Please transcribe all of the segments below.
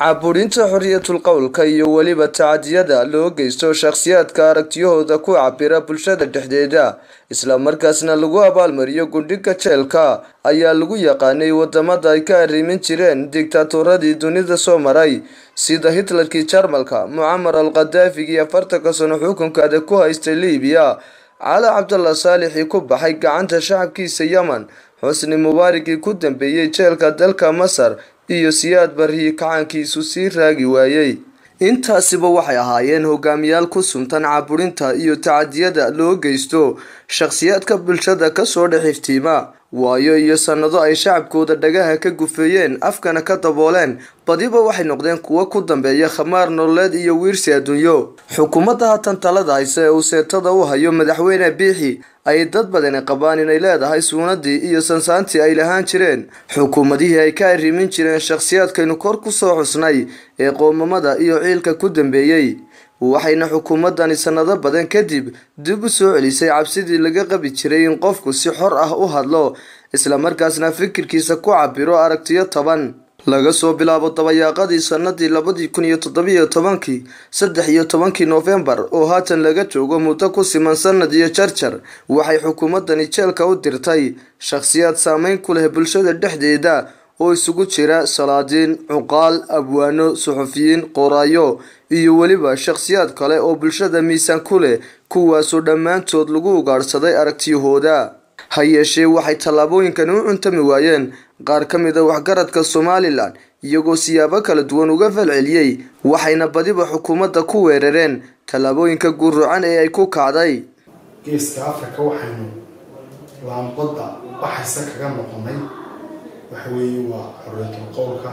caburinta xorriyatul qowlka iyo weliba tacadiyada loo geysto shakhsiyaadka aragtiyahooda ku cabira bulshada dhexdeeda islamarkaasna lagu abaalmariyo gundhiga jeelka ayaa lagu yaqaanay wadamada ay ka arrimin jireen digtaatuuradii dunida soo maray sida hitlerkii jarmalka mucamar al khadaafigii afartanka sano xukunkaada ku haystay libiya cali cabdalla saalixii ku baxay gacanta shacabkiisa yemen xusni mubaarigii ku dambeeyey jeelka dalka masar iyo siyaad barihii kacaankiisu sii raagi waayey intaasiba waxay ahaayeen hogaamiyaal ku suntan caburinta iyo tacadiyada loo geysto shakhsiyaadka bulshada kasoo dhex iftiima waayo iyo sannado ay shacabkooda dhagaha ka gufeeyeen afkana ka dabooleen badiba waxay noqdeen kuwo ku dambeeya khamaar nololeed iyo wiirsi adduunyo xukuumadda haatan talada hayse ee uu seetada u hayo madaxweyne biixi ay dad badani qabaan inay leedahay suunadii iyo sansaantii ay lahaan jireen xukuumadihii ay ka arrimin jireen shakhsiyaadkaynu kor ku soo xusnay ee qoomamada iyo ciilka ku dambeeyey waxayna xukuumadani sannado badan kadib dib u soo celisay cabsidii laga qabi jiray in qofku si xor ah u hadlo islamarkaasna fikirkiisa ku cabiro aragtiyo toban laga soo bilaabo dabayaaqadii sanadii labadii kun iyo toddobiyo tobankii saddex iyo tobankii noofembar oo haatan laga joogo muddo ku siman sanad iyo jarjar waxay xukuumadani jeelka u dirtay shakhsiyaad saameyn ku leh bulshada dhexdeeda oo isugu jira salaadiin cuqaal abwaano suxufiyiin qoraayo iyo weliba shakhsiyaad kale oo bulshada miisaan ku leh kuwaasoo dhammaantood lagu ugaadhsaday aragtiyahooda ha yeeshee waxay tallaabooyinkani u cuntami waayeen qaar ka mid a waxgaradka somalilan iyagoo siyaabo kala duwan uga falceliyey waxayna badiba xukuumadda ku weerareen tallaabooyinka guurrucan ee ay ku kacday geeska afrika waxaynu laambadda baxaysa kaga noqonay waxa weeye waa xorriyatul qowlka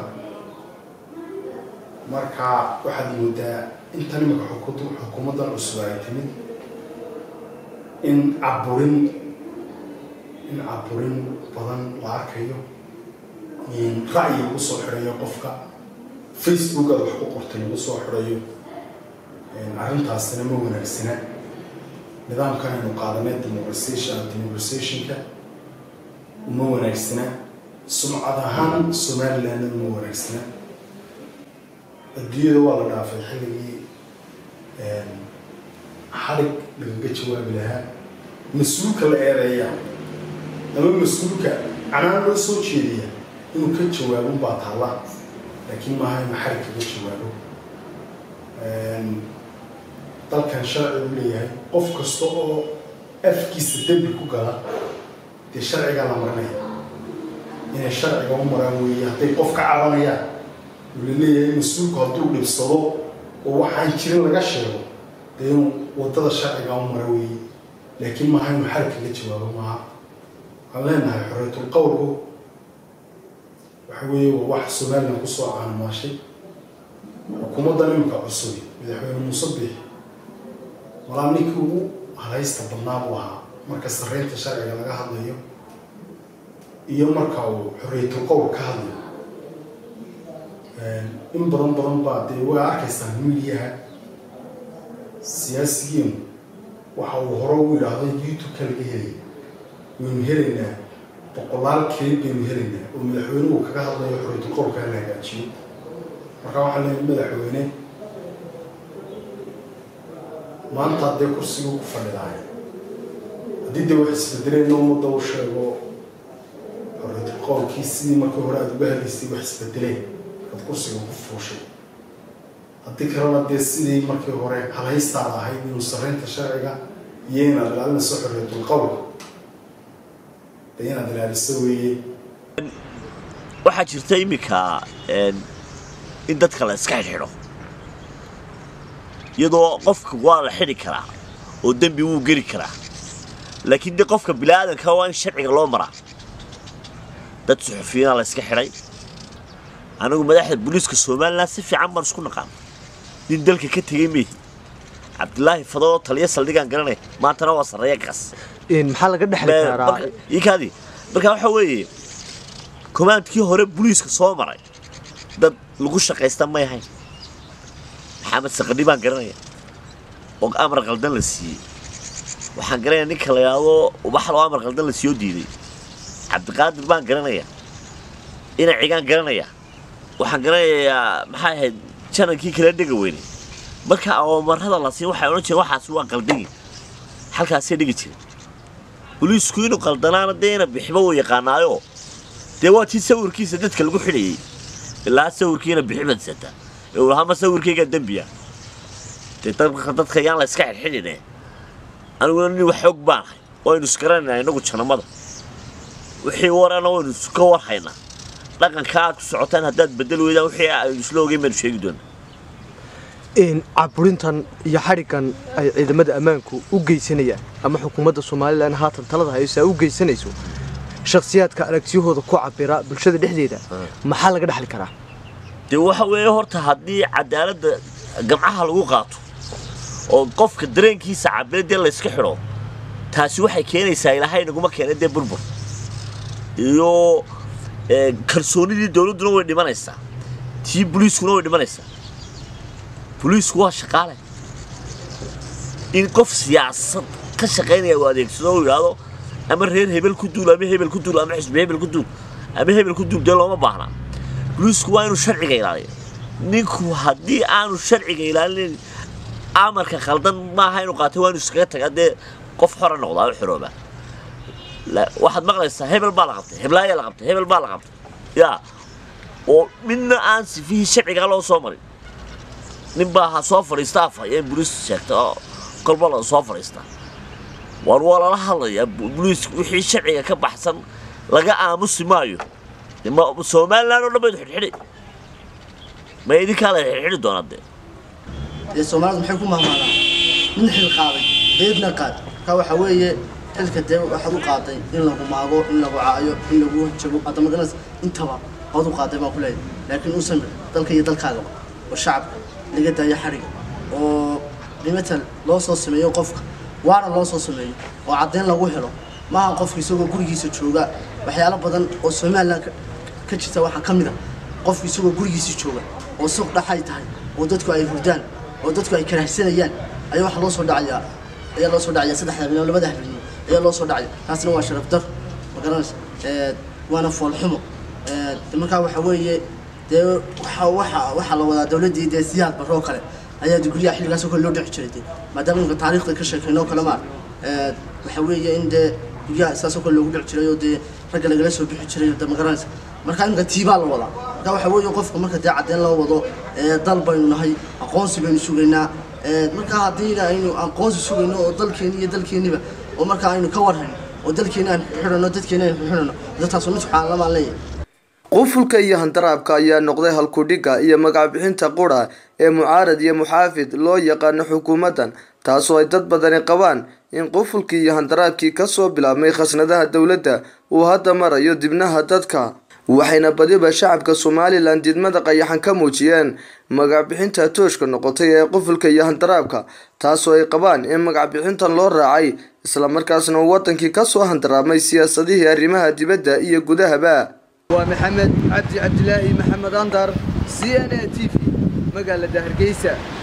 marka waxaad moodaa intan imika xukuumaddan cusub ay timid in caburin in caburin badan la arkayo ra'yi lagu soo xidhayo qofka facebook aad wax ku qortay lagu soo xidhayo arrintaasina ma wanaagsana nidaamkan aynu qaadanay democratization democratizationka uma wanaagsana sumcad ahaan somalilandna uma wanaagsana adduunyada waa la dhaafay xilligii xalig lagaga jawaabi lahaa mas-uulka la eedeeya ama mas-uulka canaan loo soo jeediya inuu ka jawaabon baa taalla laakiin maaha inuu xarig kaga jawaabo dalkan sharci u leeyahay qof kasta oo afkiisa dembi ku gala dee sharcigaa la marinaya inay sharciga u maraan weeye hadday qof ka cabanayaan uu la leeyahay mas-uulku hadduu dhibsado oo waxaan jirin laga sheego dee inuu waddada sharciga u mara weeye laakiin maaha inuu xarig kaga jawaabo maaha waxaan leenahay xorriyatul qowlku waxa weeye waa wax somalilan kusoo caanamaashay xukuumaddan imika cusubi madaxweyne muuse biix walaa ninkii ugu halaysta badnaa buu ahaa marka sarreynta sharciga laga hadlayo iyo marka uu xorriyatul qowl ka hadlayo in badan badan baa dee way arkaysaa midiyaha siyaasigiinu waxa uu hore u yidhaahdo youtube-ka laga helaya waynu helaynaa boqolaal kelib baynu helaynaa oo madaxweynuhu kaga hadlayo xorriyatul qowlka la hagaajiyo marka waxaa leeyahay madaxweyne maanta haddee kursiga ku fadhidaay haddii dee wax isbedeleen ummadda u sheego xorriyatul qowlkii sidii markii hore aada uga helaysay wax isbedeleen ad kursiga ku fuushay haddii kalena dee sidii markii hore halhaystaada ahayd inuu sarreynta sharciga iyo inaad ilaalinayso xorriyatul qowlka dee inaad ilaaliso weeye waxaa jirta iminka in dadka la iska xidhxidho iyadoo qofka waa la xidhi karaa oo dembi wuu geli karaa laakiin de qofka biniaadanka waa in sharciga loo maraa dad suxufiyiinaa la iska xidhay anigu madaxda booliiska somalilan si fiican baan isku naqaan nin dalka ka tegey meehi cabdilaahi fadoo taliya saldhigaan garanaya maantana waa sarreeya kaas maxaa laga dhexli karaa ikaadi marka waxa weeye komaandkii hore booliiska soo maray dad lagu shaqaysta may ahayn maxamed saqadhi baan garanaya oo amar qaldan la siiyey waxaan garanaya ninka la yidhaahdo ubaxloo amar qaldan la siiyoo diiday cabdiqaadir baan garanaya ina cigaan garanaya waxaan garanayaa maxay ahayd janankii kala dhega weyne marka awamarada la siin waxay odhan jireen waxaas waa qaldagi halkaasay dhigi jireen boliisku inuu qaldanaana dee ina bixiba uu yaqaanaayo dee waa tii sawirkiisa dadka lagu xidhayey ilaa sawirkiina bixi badsataa ee uu lahaa ma sawirkaygaa dembiya dee dadka dadka yaan la iska xidhxidhine aniguna nin wax xoog baanahay waynu isgaranaynaa innagu janamada wixii warana waynu ka warhaynaa dhaqanka aad ku socotaan haddaad bedel weydaan wixii aynu isla ogeyn baynu sheegi doonaa caburintan iyo xadhiggan ay ciidamada ammaanku u geysanayaan ama xukuumadda somalilan haatan talada haysa u geysanayso shakhsiyaadka aragtiyahooda ku cabira bulshada dhexdeeda maxaa laga dhexli karaa dee waxa weeye horta haddii cadaaladda gamcaha lagu qaato oo qofka dareenkiisa cabire dee layska xidho taasi waxay keenaysaa ilaahay naguma keena dee burbur iyo kalsoonidii dowladduna way dhimanaysaa tii boliiskuna way dhimanaysaa boliisku waa shaqaale in qof siyaasad ka shaqaynaya uu adeegsado uu yidhaahdo ama reer hebel ku duul ama hebel ku duul ama xisbi hebel ku duul ama hebel ku duul dee looma baahna boliisku waa inuu sharciga ilaaliyo ninku haddii aanu sharciga ilaalinayn amarka khaldan maaha inuu qaatay waa inuu iskaga tagaa dee qof xora noqdaa u xirooba waxaad maqlaysaa hebel baa la qabtay heblaayaa la qabtay hebel baa la qabtay yaa oo midna aan sifihii sharcigaa loo soo marin nin baa ha soo fadhiista af ayeen boliis sheegtay oo kolba la soo fadhiistaa war waa lala hadlayaa boliis wixii sharciga ka baxsan laga aamusi maayo somalilan oo dhan baydu xidhxidhi ma idinkaa la xidhxidhi doonaa dee dee soomaalida maxay ku mahmaadaan nin xil qaaday deedna qaad marka waxa weeye xilka dee waxaad u qaaday in lagu maago in lagu caayo in lagu jago hadda maganas intaba waad u qaaday baan ku leeyahay laakiin u samir dalka iyo dalkaagaba oo shacabka laga daayo xadhiga oo dhimatal loo soo sameeyo qofka waana loo soo sameeyo oo caddeyn lagu helo maaha qofka isagoo gurigiisa jooga waxyaalo badan oo somalilan ka jirta waxaa ka mid a qofka isagoo gurigiisa jooga oo suuq dhaxay tahay oo dadku ay hurdaan oo dadku ay karahsanayaan ayaa waxaa loo soo dhacayaa ayaa loo soo dhacaya saddexda habeen labada habeen ayaa loo soo dhacaya taasina waa sharaf dar ma garanaysa waana foolxumo markaa waxa weeye dee waxa waxa waxaa la wadaa dawladdii dee siyaad baroo kale ayaa guryaha xilligaas oo kale loo dhici jiray dee maadaama imika taariikhda ka sheekayno kale maar waxa weeye in dee guryaha saas oo kale loogu dhici jiray oo dee ragga lagala soo bixi jiray dee ma garanaysa markaa imika tiibaa la wadaa markaa waxa weeye qofka marka dee caddeyn loo wado dal baynu nahay aqoonsi baynu sugaynaa markaa haddiina aynu aqoonsi sugayno oo dalkeeni iyo dalkeeniba oo markaa aynu ka warhayno oo dalkeeni aan xidhano dadkeeni aan xidhano dadkaasoo mid subxaan lamaan leeyahay qufulka iyo handaraabka ayaa noqday halkudhigga iyo magacbixinta qura ee mucaarad iyo muxaafid loo yaqaano xukuumaddan taasoo ay dad badani qabaan in qufulkii iyo handaraabkii kasoo bilaabmay khasnadaha dowladda uu hadda marayo dibnaha dadka waxayna badiba shacabka somalilan didmada qayaxan ka muujiyeen magacbixinta tooshka noqotay ee qufulka iyo handaraabka taasoo ay qabaan in magacbixintan loo raacay islamarkaasna uu wadankii kasoo handaraabmay siyaasadihii arrimaha dibadda iyo gudahaba waa maxamed cabdi cabdilaahi maxamed andar c n a t v magaalada hargeysa